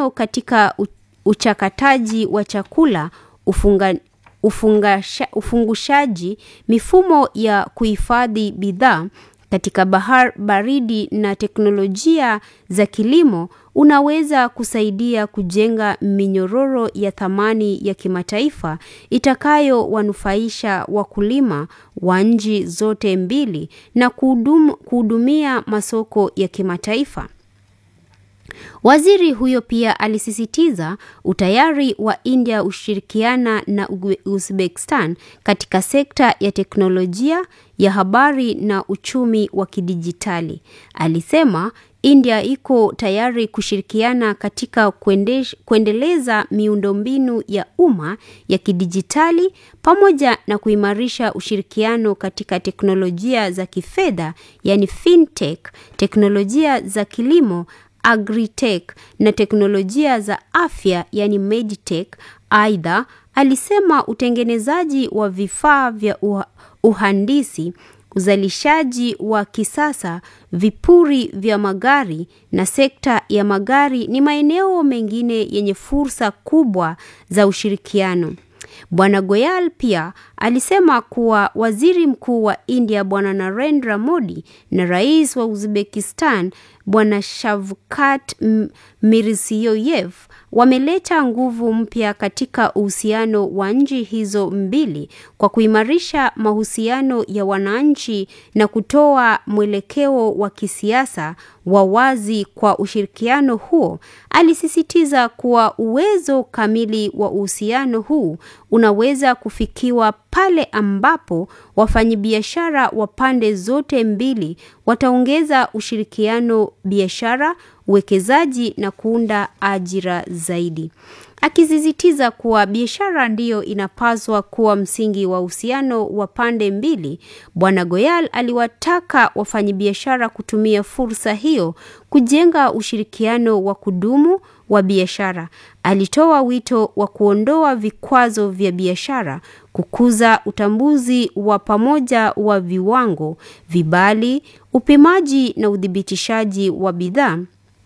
ushirikiano katika uchakataji wa chakula, ufunga, ufungasha, ufungushaji, mifumo ya kuhifadhi bidhaa katika bahar baridi na teknolojia za kilimo unaweza kusaidia kujenga minyororo ya thamani ya kimataifa itakayowanufaisha wakulima wa nchi zote mbili na kuhudumia masoko ya kimataifa. Waziri huyo pia alisisitiza utayari wa India ushirikiana na Uzbekistan katika sekta ya teknolojia ya habari na uchumi wa kidijitali. Alisema India iko tayari kushirikiana katika kuendesh, kuendeleza miundombinu ya umma ya kidijitali pamoja na kuimarisha ushirikiano katika teknolojia za kifedha, yani fintech, teknolojia za kilimo agritech na teknolojia za afya yani medtech. Aidha, alisema utengenezaji wa vifaa vya uhandisi, uzalishaji wa kisasa, vipuri vya magari na sekta ya magari ni maeneo mengine yenye fursa kubwa za ushirikiano. Bwana Goyal pia alisema kuwa waziri mkuu wa India Bwana Narendra Modi na rais wa Uzbekistan Bwana Shavkat Mirziyoyev wameleta nguvu mpya katika uhusiano wa nchi hizo mbili kwa kuimarisha mahusiano ya wananchi na kutoa mwelekeo wa kisiasa wa wazi kwa ushirikiano huo. Alisisitiza kuwa uwezo kamili wa uhusiano huu unaweza kufikiwa pale ambapo wafanyabiashara wa pande zote mbili wataongeza ushirikiano biashara, uwekezaji na kuunda ajira zaidi. Akisisitiza kuwa biashara ndiyo inapaswa kuwa msingi wa uhusiano wa pande mbili, Bwana Goyal aliwataka wafanyabiashara kutumia fursa hiyo kujenga ushirikiano wa kudumu wa biashara. Alitoa wito wa kuondoa vikwazo vya biashara, kukuza utambuzi wa pamoja wa viwango, vibali, upimaji na uthibitishaji wa bidhaa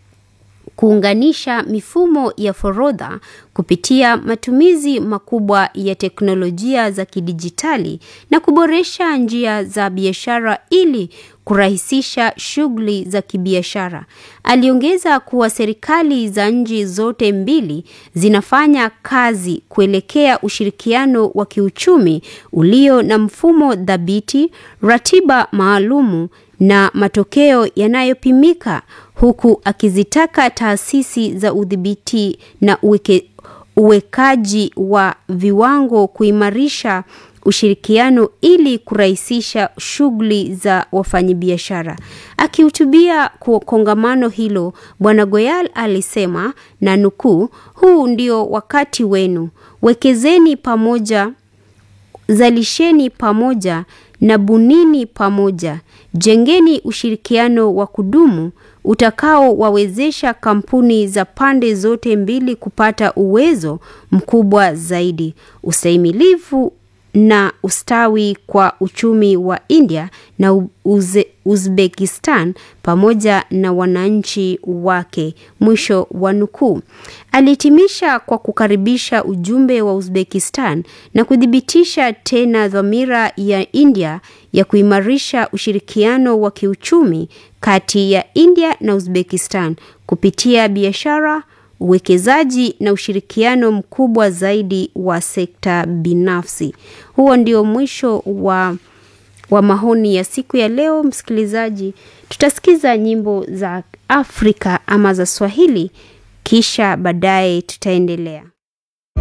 kuunganisha mifumo ya forodha kupitia matumizi makubwa ya teknolojia za kidijitali na kuboresha njia za biashara ili kurahisisha shughuli za kibiashara. Aliongeza kuwa serikali za nchi zote mbili zinafanya kazi kuelekea ushirikiano wa kiuchumi ulio na mfumo thabiti, ratiba maalumu na matokeo yanayopimika huku akizitaka taasisi za udhibiti na uweke, uwekaji wa viwango kuimarisha ushirikiano ili kurahisisha shughuli za wafanyabiashara. Akihutubia kwa kongamano hilo, Bwana Goyal alisema na nukuu, huu ndio wakati wenu, wekezeni pamoja, zalisheni pamoja na bunini pamoja, jengeni ushirikiano wa kudumu utakaowawezesha kampuni za pande zote mbili kupata uwezo mkubwa zaidi, ustahimilivu na ustawi kwa uchumi wa India na Uze, Uzbekistan pamoja na wananchi wake. Mwisho wa nukuu. Alihitimisha kwa kukaribisha ujumbe wa Uzbekistan na kuthibitisha tena dhamira ya India ya kuimarisha ushirikiano wa kiuchumi kati ya India na Uzbekistan kupitia biashara uwekezaji na ushirikiano mkubwa zaidi wa sekta binafsi. Huo ndio mwisho wa, wa maoni ya siku ya leo. Msikilizaji, tutasikiza nyimbo za Afrika ama za Swahili, kisha baadaye tutaendelea.